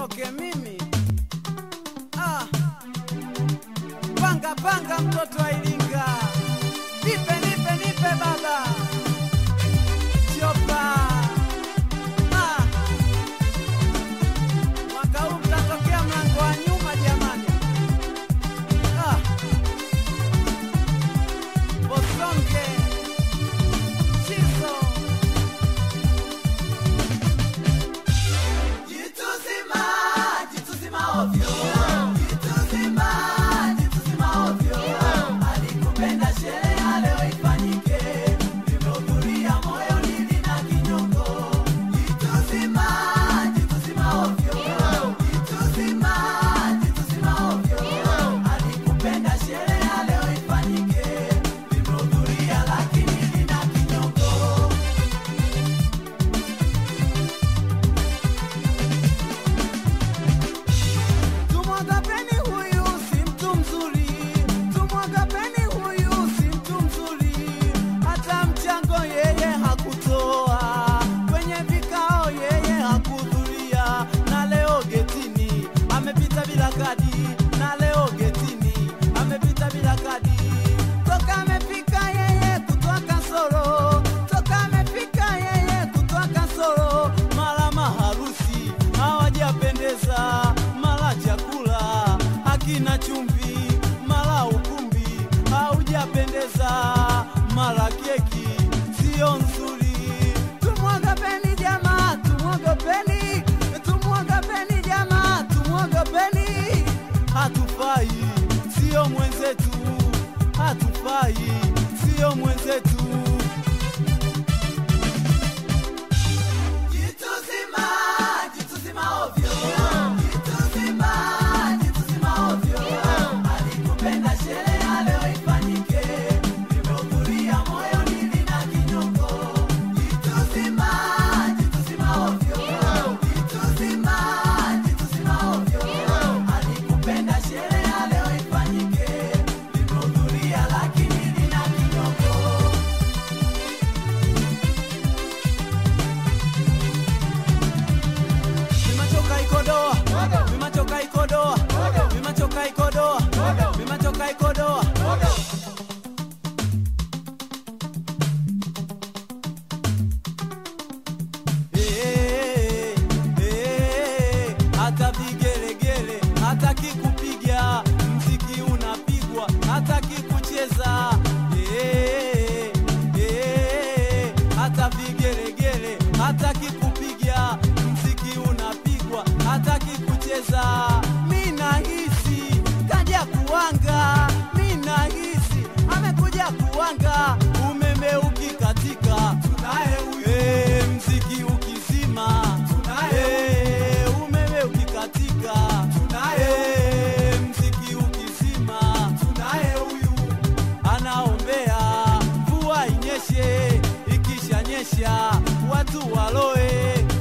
nitoke mimi ah. Panga panga, mtoto wa Iringa, nipe nipe nipe baba chopa ah. Mwaka huu mtatokea mlango wa nyuma jamani ah. Bosonge Chizo Jitu zima, jitu zima ovyo. Jitu zima, jitu zima ovyo. Alikupenda sherehe ya leo ifanyike. Limehudhuria moyoni lina kinyongo. Jitu zima, jitu zima ovyo. Jitu zima, jitu zima ovyo. Alikupenda sherehe ya leo ifanyike. Limehudhuria lakini lina kinyongo. Tumwagapeni huyu si mtu mzuri, tumwagapeni huyu si mtu mzuri, hata mchango yeye hakutoa, kwenye vikao yeye hakuhudhuria, na leo getini amepita bila kadi, na leo getini amepita bila kadi, toka amefika yeye kutoa kasoro, toka amefika yeye kutoa kasoro, mara maharusi hawajapendeza, mara chakula hakina chumvi, mara ukumbi haujapendeza, mara keki sio nzuri. Tumwogopeni jamaa, tumwogopeni, tumwogopeni jamaa, tumwogopeni, hatufai, sio mwenzetu, hatufai, sio mwenzetu. Jitu zima, jitu zima ovyo. Jitu zima, jitu zima ovyo. Alikupenda sherehe ya leo ifanyike. Limehudhuria moyoni lina kinyongo. Jitu zima, jitu zima ovyo. Jitu zima, jitu zima ovyo. Alikupenda sherehe ya leo ifanyike. Limehudhuria lakini lina kinyongo. Mimachoka ikodoa, mimachoka ikodoa, mimachoka ikodoa, mimachoka ikodoa. Eh, eh, hata vigelegele hataki kupiga mziki unapigwa hataki kucheza Eh, eh, hata vigelegele hataki kupiga mziki unapigwa hataki kucheza mi nahisi kaja kuwanga mi nahisi amekuja kuwanga umeme ukikatika tunaye huyu Eh, mziki ukizima tunaye Eh, umeme ukikatika tunaye Eh, mziki ukizima tunaye huyu anaombea mvua inyeshe ikishanyesha watu waloe